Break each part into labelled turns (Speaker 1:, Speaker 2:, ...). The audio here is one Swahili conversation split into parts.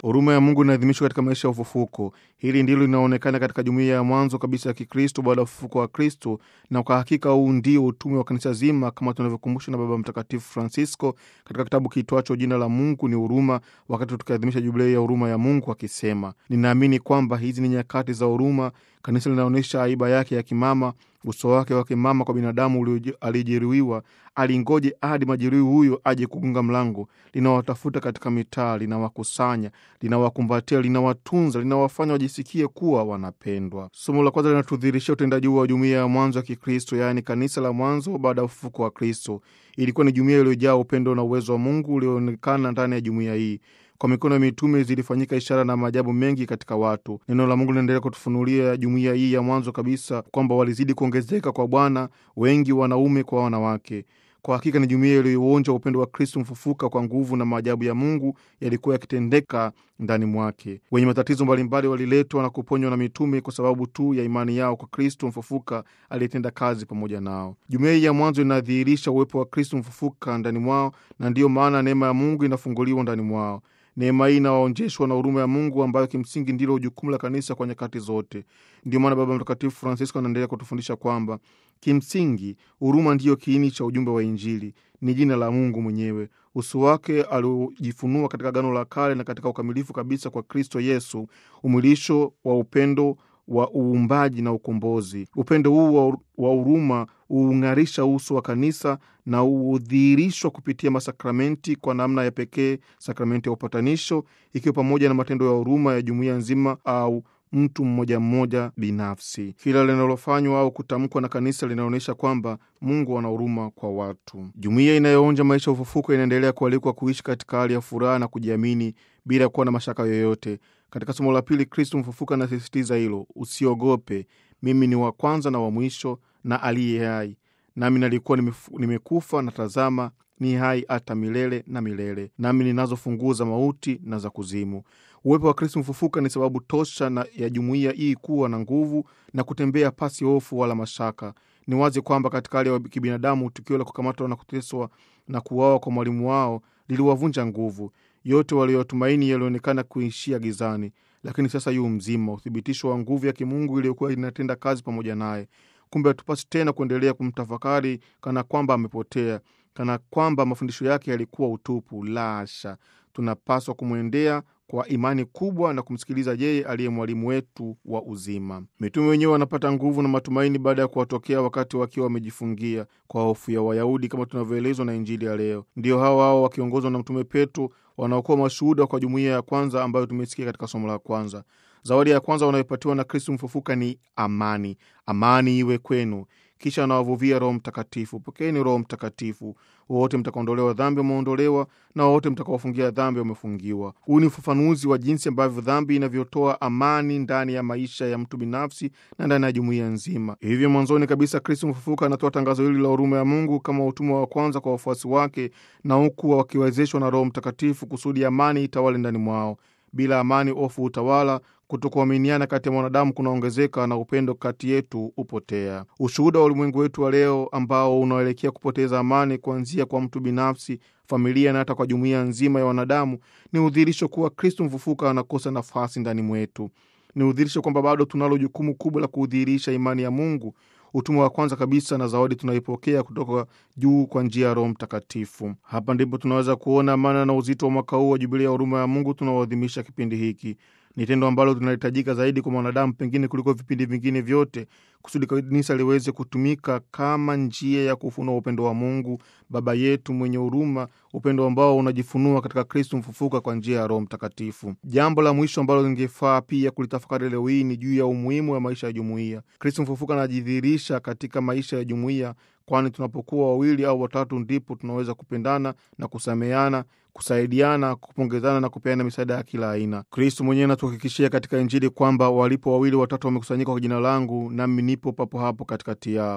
Speaker 1: Huruma ya Mungu inaadhimishwa katika maisha ya ufufuko. Hili ndilo linaonekana katika jumuiya ya mwanzo kabisa ya Kikristo baada ya ufufuko wa Kristo, na kwa hakika huu ndio utume wa kanisa zima, kama tunavyokumbushwa na Baba Mtakatifu Francisco katika kitabu kiitwacho Jina la Mungu ni Huruma, wakati tukiadhimisha jubilei ya huruma ya Mungu akisema, ninaamini kwamba hizi ni nyakati za huruma. Kanisa linaonyesha aiba yake ya kimama, uso wake wa kimama kwa binadamu aliyejeruhiwa. Alingoje hadi majeruhi huyo aje kugonga mlango. Linawatafuta katika mitaa, linawakusanya, linawakumbatia, linawatunza, linawafanya wajisikie kuwa wanapendwa. Somo la kwanza linatudhihirishia utendaji huu wa jumuiya ya mwanzo ya Kikristo, yaani kanisa la mwanzo baada ya ufufuko wa Kristo. Ilikuwa ni jumuiya iliyojaa upendo na uwezo wa Mungu ulioonekana ndani ya jumuiya hii. Kwa mikono ya mitume zilifanyika ishara na maajabu mengi katika watu. Neno la Mungu linaendelea kutufunulia jumuiya hii ya mwanzo kabisa kwamba walizidi kuongezeka kwa Bwana, wengi wanaume kwa wanawake. Kwa hakika ni jumuiya iliyoonja upendo wa Kristo mfufuka kwa nguvu, na maajabu ya Mungu yalikuwa yakitendeka ndani mwake. Wenye matatizo mbalimbali waliletwa na kuponywa na mitume kwa sababu tu ya imani yao kwa Kristo mfufuka aliyetenda kazi pamoja nao. Jumuiya hii ya mwanzo inadhihirisha uwepo wa Kristo mfufuka ndani mwao, na ndiyo maana neema ya Mungu inafunguliwa ndani mwao. Neema hii inawaonjeshwa na huruma ya Mungu ambayo kimsingi ndilo jukumu la kanisa kwa nyakati zote. Ndio maana Baba Mtakatifu Francisco anaendelea kutufundisha kwamba kimsingi huruma ndiyo kiini cha ujumbe wa Injili, ni jina la Mungu mwenyewe, uso wake aliojifunua katika Agano la Kale na katika ukamilifu kabisa kwa Kristo Yesu, umwilisho wa upendo wa uumbaji na ukombozi. Upendo huu wa huruma huung'arisha uso wa kanisa na hudhihirishwa kupitia masakramenti, kwa namna ya pekee sakramenti ya upatanisho, ikiwa pamoja na matendo ya huruma ya jumuiya nzima au mtu mmoja mmoja binafsi. Kila linalofanywa au kutamkwa na kanisa linaonyesha kwamba Mungu ana huruma kwa watu. Jumuiya inayoonja maisha ya ufufuko inaendelea kualikwa kuishi katika hali ya furaha na kujiamini bila kuwa na mashaka yoyote. Katika somo la pili, Kristo mfufuka anasisitiza hilo: usiogope, mimi ni wa kwanza na wa mwisho na aliye hai, nami nalikuwa nimekufa, na tazama ni hai hata milele na milele, nami ninazo funguo za mauti na za kuzimu. Uwepo wa Kristo mfufuka ni sababu tosha na ya jumuiya hii kuwa na nguvu na kutembea pasi hofu wala mashaka. Ni wazi kwamba katika hali ya kibinadamu, tukio la kukamatwa na kuteswa na kuuawa kwa mwalimu wao liliwavunja nguvu. Yote waliotumaini yalionekana kuishia gizani, lakini sasa yu mzima, uthibitisho wa nguvu ya kimungu iliyokuwa inatenda kazi pamoja naye. Kumbe hatupasi tena kuendelea kumtafakari kana kwamba amepotea, kana kwamba mafundisho yake yalikuwa utupu. La hasha, tunapaswa kumwendea kwa imani kubwa na kumsikiliza yeye aliye mwalimu wetu wa uzima. Mitume wenyewe wanapata nguvu na matumaini baada ya kuwatokea wakati wakiwa wamejifungia kwa hofu ya Wayahudi, kama tunavyoelezwa na Injili ya leo. Ndio hao hao wakiongozwa na Mtume Petro wanaokuwa mashuhuda kwa jumuiya ya kwanza ambayo tumesikia katika somo la kwanza. Zawadi ya kwanza wanayopatiwa na Kristu mfufuka ni amani. Amani iwe kwenu. Kisha anawavuvia Roho Mtakatifu. Pokeeni Roho Mtakatifu. Wowote mtakaondolewa dhambi wameondolewa, na wowote mtakawafungia dhambi wamefungiwa. Huu ni ufafanuzi wa jinsi ambavyo dhambi inavyotoa amani ndani ya maisha ya mtu binafsi na ndani ya jumuiya nzima. Hivyo mwanzoni kabisa, Kristo mfufuka anatoa tangazo hili la huruma ya Mungu kama utumwa wa kwanza kwa wafuasi wake, na huku wakiwezeshwa na Roho Mtakatifu kusudi amani itawale ndani mwao. Bila amani, hofu utawala, kutokuaminiana kati ya mwanadamu kunaongezeka na upendo kati yetu hupotea. Ushuhuda wa ulimwengu wetu wa leo ambao unaelekea kupoteza amani, kuanzia kwa mtu binafsi, familia na hata kwa jumuiya nzima ya wanadamu, ni udhihirisho kuwa Kristo mfufuka anakosa nafasi ndani mwetu. Ni udhihirisho kwamba bado tunalo jukumu kubwa la kudhihirisha imani ya Mungu, utumwa wa kwanza kabisa na zawadi tunaipokea kutoka juu kwa njia ya Roho Mtakatifu. Hapa ndipo tunaweza kuona maana na uzito wa mwaka huu wa Jubilia ya huruma ya Mungu tunaoadhimisha kipindi hiki. Ni tendo ambalo linahitajika zaidi kwa mwanadamu pengine kuliko vipindi vingine vyote, kusudi kanisa liweze kutumika kama njia ya kufunua upendo wa Mungu Baba yetu mwenye huruma, upendo ambao unajifunua katika Kristu mfufuka kwa njia ya Roho Mtakatifu. Jambo la mwisho ambalo lingefaa pia kulitafakari leo hii ni juu ya umuhimu wa maisha ya jumuiya. Kristu mfufuka anajidhihirisha katika maisha ya jumuiya, kwani tunapokuwa wawili au watatu ndipo tunaweza kupendana na kusameana kusaidiana, kupongezana na kupeana misaada ya kila aina. Kristu mwenyewe anatuhakikishia katika Injili kwamba walipo wawili watatu wamekusanyika kwa jina langu, nami nipo papo hapo katikati yao.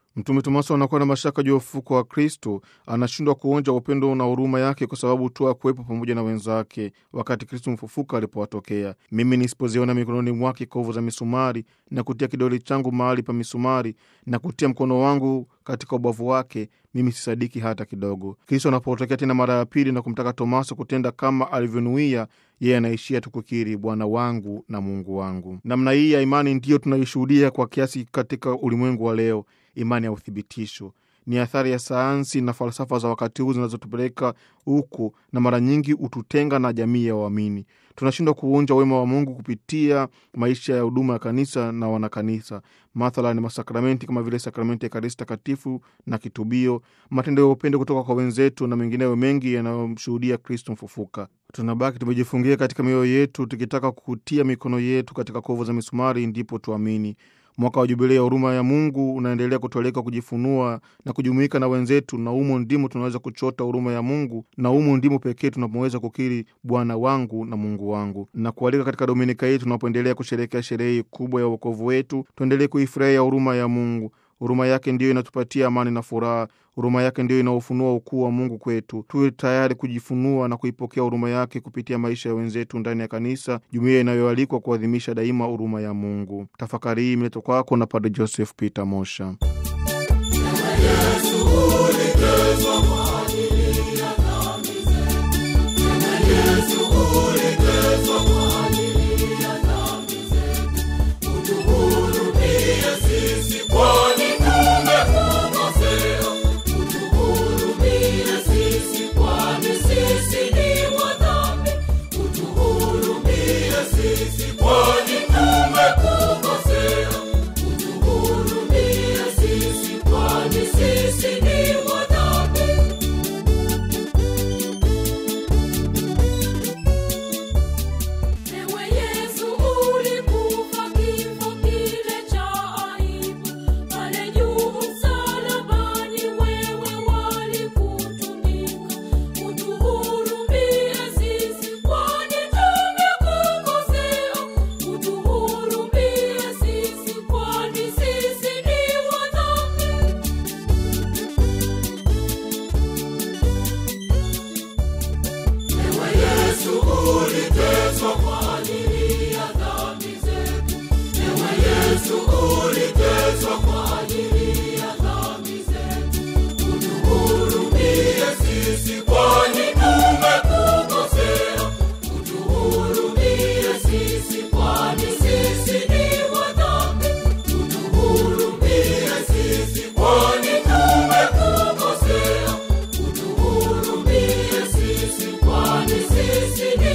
Speaker 1: Mtume Tomaso anakuwa na mashaka juu ya ufufuko wa Kristo, anashindwa kuonja upendo na huruma yake kwa sababu tu akuwepo pamoja na wenzake wakati Kristo mfufuka alipowatokea. Mimi nisipoziona mikononi mwake kovu za misumari na kutia kidole changu mahali pa misumari na kutia mkono wangu katika ubavu wake, mimi sisadiki hata kidogo. Kristo anapotokea tena mara ya pili na kumtaka Tomaso kutenda kama alivyonuia, yeye anaishia tu kukiri Bwana wangu na Mungu wangu. Namna hii ya imani ndiyo tunaishuhudia kwa kiasi katika ulimwengu wa leo. Imani ya uthibitisho ni athari ya sayansi na falsafa za wakati huu zinazotupeleka huku, na mara nyingi hututenga na jamii ya waamini. Tunashindwa kuonja wema wa Mungu kupitia maisha ya huduma ya kanisa na wanakanisa, mathalan masakramenti kama vile sakramenti ya Ekaristi Takatifu na kitubio, matendo ya upendo kutoka kwa wenzetu na mengineyo mengi yanayomshuhudia Kristo mfufuka. Tunabaki tumejifungia katika mioyo yetu, tukitaka kutia mikono yetu katika kovu za misumari ndipo tuamini. Mwaka wa Jubilei ya huruma ya Mungu unaendelea kutualika kujifunua na kujumuika na wenzetu, na humo ndimo tunaweza kuchota huruma ya Mungu, na humo ndimo pekee tunapoweza kukiri Bwana wangu na Mungu wangu, na kualika katika dominika hii tunapoendelea kusherehekea sherehe kubwa ya uokovu wetu, tuendelee kuifurahia huruma ya Mungu. Huruma yake ndiyo inatupatia amani na furaha. Huruma yake ndiyo inaofunua ukuu wa Mungu kwetu. Tuwe tayari kujifunua na kuipokea huruma yake kupitia maisha ya wenzetu ndani ya kanisa, jumuiya inayoalikwa kuadhimisha daima huruma ya Mungu. Tafakari hii imeletwa kwako na Padre Joseph Peter Mosha.
Speaker 2: Sisi